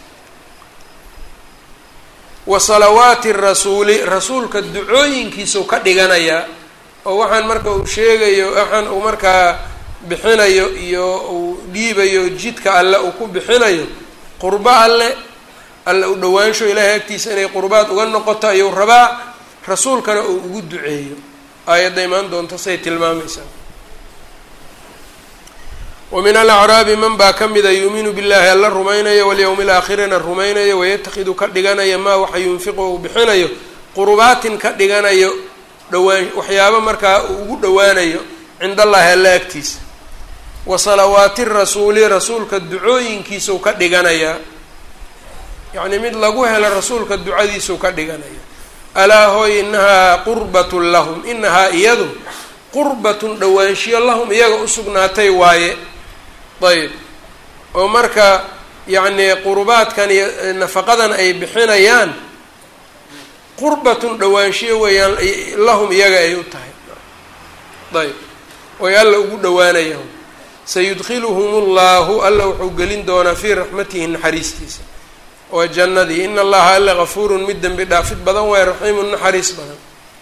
wa salawaati rasuuli rasuulka ducooyinkiisau ka dhiganayaa oo waxaan marka uu sheegayo waxaan uu markaa bixinayo iyo uu dhiibayo jidka alle uu ku bixinayo qurbo alle alle u dhowaansho ilaahay agtiisa inay qurbaad uga noqoto ayuu rabaa rasuulkana uu ugu duceeyo aayadda imaan doonto say tilmaamaysaa wa min alacraabi man baa ka mida yuuminu billahi alla rumaynaya walyowmi alaakhirina rumaynaya wayatakhidu ka dhiganaya maa waxa yunfiqu uu bixinayo qurubaatin ka dhiganayo dhawaan waxyaabo markaa uu ugu dhowaanayo cinda allahi alla agtiisa wa salawaati rasuuli rasuulka ducooyinkiisau ka dhiganayaa yacnii mid lagu helo rasuulka ducadiisau ka dhiganaya alaa hooy inahaa qurbatun lahum inahaa iyadu qurbatun dhowaanshiyo lahum iyaga usugnaatay waaye ayb oo marka yacnii qurubaadkan iyo nafaqadan ay bixinayaan qurbatun dhowaanshiyo weeyaan lahum iyaga ay u tahay ayb oy alla ugu dhowaanayaan sayudkiluhum ullahu alla wuxuu gelin doonaa fii raxmatihi naxariistiisa oo jannadii ina allaha alla gafuurun mid dembi dhaafid badan waay raxiimun naxariis badan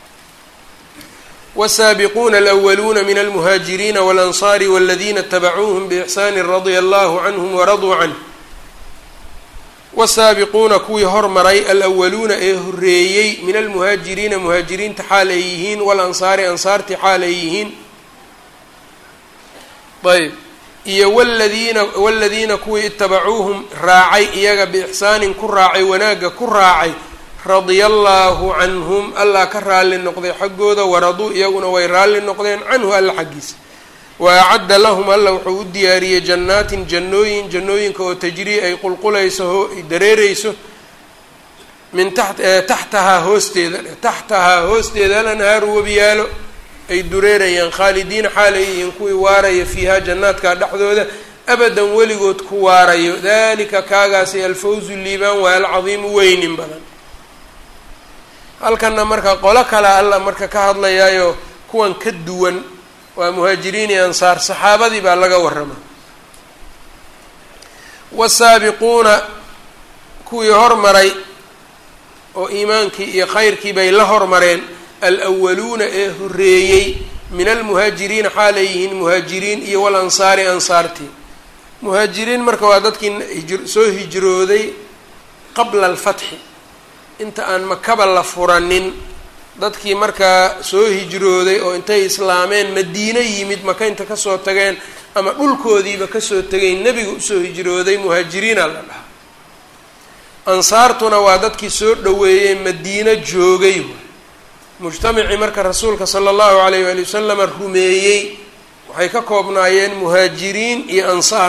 wsaabiquuna alأwaluuna min almuhaajiriina walansaari waladina itabacuuhum biixsaani radia allahu canhum waraduu canh wasaabiquuna kuwii hormaray alwaluuna ee horeeyey min almuhaajiriina muhaajiriinta xaal ay yihiin walansaari ansaarti xaal ay yihiin ayb iyo wladiina waladiina kuwii itabacuuhum raacay iyaga biixsaanin ku raacay wanaagga ku raacay radia allaahu canhum allah ka raalli noqday xaggooda waraduu iyaguna way raalli noqdeen canhu alla xaggiisa wa acadda lahum alla wuxuu u diyaariyey jannaatin jannooyin jannooyinka oo tajrii ay qulqulayso ay dareereyso min taxtahaa hoosteeda taxtahaa hoosteeda alanhaaru webiyaalo ay dureerayaan khaalidiina xaalay yihiin kuwii waaraya fiihaa jannaadka dhexdooda abadan weligood ku waarayo dalika kaagaasi alfawzu liibaan waa alcadiimu weynin badan halkana marka qolo kale alla marka ka hadlayaayo kuwan ka duwan waa muhaajiriin iyo ansaar saxaabadii baa laga warrama wasaabiquuna kuwii hormaray oo iimaankii iyo khayrkii bay la hormareen alwaluuna ee horeeyey min almuhaajiriina xaalay yihiin muhaajiriin iyo walansaari ansaartii muhaajiriin marka waa dadkii soo hijrooday qabla alfatxi inta aan makaba la furanin dadkii markaa soo hijrooday oo intay islaameen madiino yimid maka inta kasoo tageen ama dhulkoodiiba kasoo tegeen nebiga usoo hijrooday muhaajiriina la dhahaa ansaartuna waa dadkii soo dhoweeyey madiino joogay mujtamacii marka rasuulka sala allahu alayh waali wasalama rumeeyey waxay ka koobnaayeen muhaajiriin iyo ansaar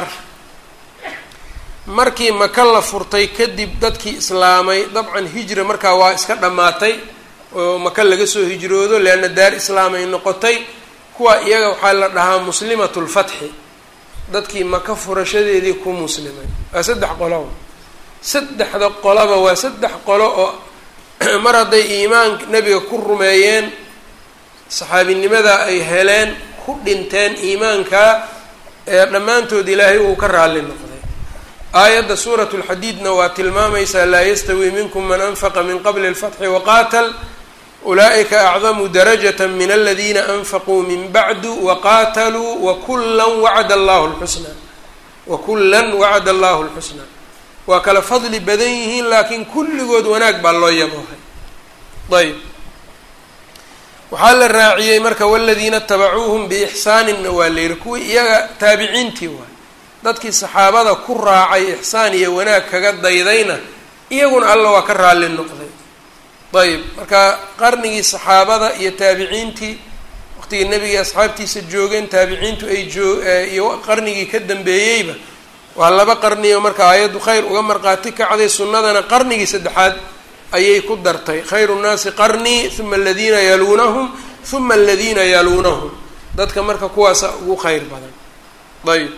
markii maka la furtay kadib dadkii islaamay dabcan hijra markaa waa iska dhammaatay oo maka laga soo hijroodo leanna daar islaam ay noqotay kuwa iyaga waxaa la dhahaa muslimatu lfatxi dadkii maka furashadeedii ku muslimay waa saddex qoloba saddexda qoloba waa saddex qolo oo mar hadday iimaan nebiga ku rumeeyeen saxaabinimada ay heleen ku dhinteen iimaankaa ee dhammaantood ilaahay uu ka raalli noqday aayadda suurat lxadiidna waa tilmaamaysaa laa yastawi minkum man anfaqa min qabli اlfatxi waqaatal ulaa'ika acdamu darajata min aladiina anfaquu min bacdu waqaataluu wakullan wacada allahu lxusnaa wakullan wacada allahu lxusnaa waa kala fadli badan yihiin laakiin kulligood wanaag baa loo yaboohay ayb waxaa la raaciyey marka waladiina tabacuuhum biixsaaninna waa la yihi kuwii iyaga taabiciintii waay dadkii saxaabada ku raacay ixsaan iyo wanaag kaga daydayna iyaguna alla waa ka raalli noqday ayb marka qarnigii saxaabada iyo taabiciintii waqtigii nebigii asxaabtiisa joogeen taabiciintu ay joo iyo qarnigii ka dambeeyeyba waa laba qarniyo marka aayaddu khayr uga marqaati kacday sunnadana qarnigii saddexaad ayay ku dartay khayru nnaasi qarnii uma aladiina yaluunahum uma aladiina yaluunahum dadka marka kuwaasa ugu khayr badan ayb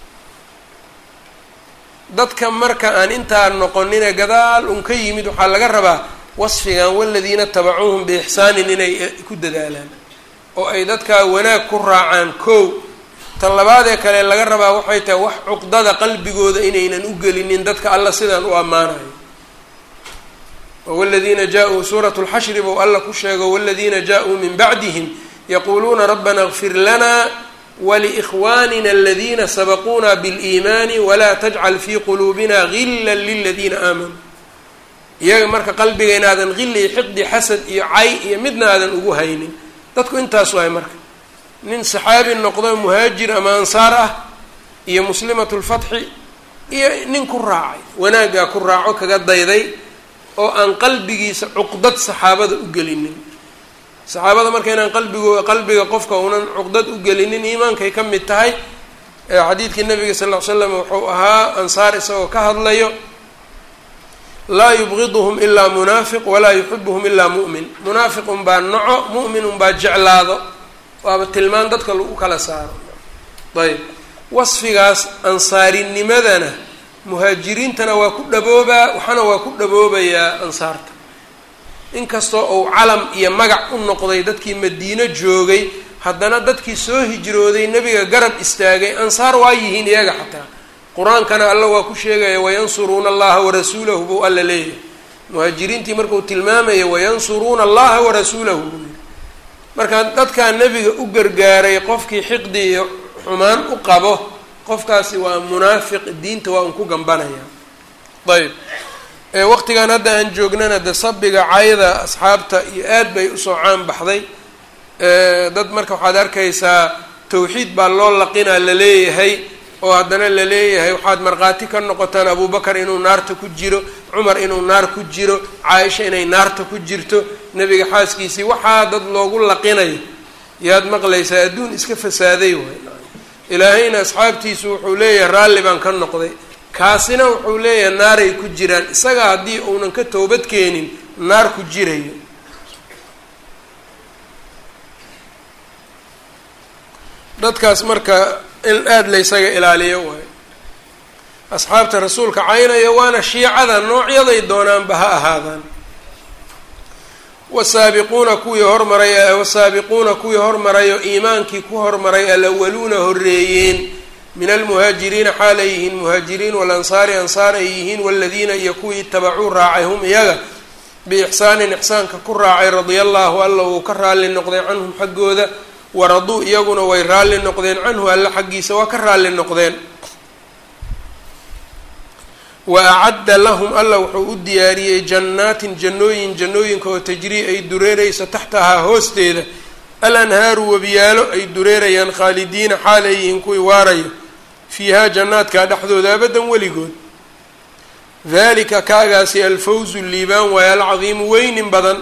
dadka marka aan intaa noqonine gadaal un ka yimid waxaa laga rabaa wasfigan waladiina tabacuuhum biixsaanin inay ku dadaalaan oo ay dadkaa wanaag ku raacaan kow tan labaadee kale laga rabaa waxay tahay wax cuqdada qalbigooda inaynan u gelinin dadka alla sidaan u ammaanayo waladiina jaa-uu suurat lxashri bou alla ku sheego waladiina jaa-uu min bacdihim yaquuluuna rabbana اغfir lana waliikhwanina aladiina sabaquuna biliimaani walaa tajcal fii quluubina gila liladiina aamanuu iyaga marka qalbiga inaadan gili iyo xiqdi xasad iyo cay iyo midna aadan ugu haynin dadku intaas waay marka nin saxaabi noqdo muhaajir ama ansaar ah iyo muslimat lfatxi iyo nin ku raacay wanaaggaa ku raaco kaga dayday oo aan qalbigiisa cuqdad saxaabada u gelinin saxaabada marka inaan qalbigo qalbiga qofka unan cuqdad u gelinin iimaankay ka mid tahay xadiidkii nabiga sal ll ly slam wuxuu ahaa ansaar isagoo ka hadlayo laa yubgiduhum ilaa munaafiq walaa yuxibuhum ilaa mu'min munaafiq unbaa naco mu'min unbaa jeclaado waaba tilmaan dadka lagu kala saaro ayb wasfigaas ansaarinimadana muhaajiriintana waa ku dhaboobaa waxana waa ku dhaboobayaa ansaarta inkastoo uu calam iyo magac u noqday dadkii madiino joogay haddana dadkii soo hijrooday nebiga garab istaagay ansaar waa yihiin iyaga xataa qur-aankana alla waa ku sheegaya wayansuruuna allaha warasuulahu buu alla leeyahay muhaajiriintii markuu tilmaamaya wayansuruuna allaha warasuulahu buu yihi marka dadkaa nebiga u gargaaray qofkii xiqdi iyo xumaan u qabo qofkaasi waa munaafiq diinta waa un ku gambanaya ayb waqtigan hadda aan joognana de sabiga cayda asxaabta iyo aad bay usoo caan baxday dad marka waxaad arkaysaa tawxiid baa loo laqinaa laleeyahay oo haddana laleeyahay waxaad markhaati ka noqotaan abubakar inuu naarta ku jiro cumar inuu naar ku jiro caaisha inay naarta ku jirto nebiga xaaskiisii waxaa dad loogu laqinayo yaad maqlaysaa adduun iska fasaaday waay ilaahayna asxaabtiisu wuxuu leeyahay raalli baan ka noqday kaasina wuxuu leeyahay naaray ku jiraan isaga haddii uunan ka toobad keenin naar ku jirayo dadkaas marka in aada laysaga ilaaliyo waayo asxaabta rasuulka caynaya waana shiicada noocyaday doonaanba ha ahaadaan wasaabiquuna kuwii hormaray wasaabiquuna kuwii hormarayo iimaankii ku hormaray alawaluuna horreeyeen min almuhaajiriina xaal ay yihiin muhaajiriin walansaari ansaar ay yihiin waladiina iyo kuwii itabacuu raacay hum iyaga biixsaanin ixsaanka ku raacay radia allahu alla uu ka raalli noqday canhum xaggooda waraduu iyaguna way raalli noqdeen canhu alla xaggiisa waa ka raalli noqdeen wa acadda lahum alla wuxuu u diyaariyey jannaatin jannooyin jannooyinka oo tajrii ay dureerayso taxtahaa hoosteeda alanhaaru webiyaalo ay dureerayaan khaalidiina xaal ay yihiin kuwii waarayo fiihaa jannaadkaa dhexdooda abadan weligood dalika kaagaasi alfawzu liibaan waayo alcadiimu weynin badan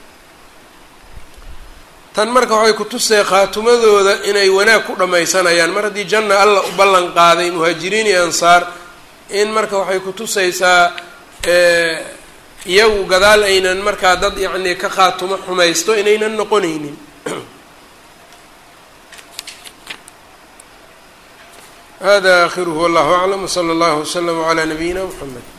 tan marka waxay ku tusay khaatumadooda inay wanaag ku dhammaysanayaan mar haddii janna alla u ballan qaaday muhaajiriin iyo ansaar in marka waxay ku tusaysaa iyagu gadaal aynan markaa dad yacni ka khaatumo xumaysto inaynan noqonaynin hada akhiruhu wallahu aclam wsala allahu waslama calaa nabiyina mxamed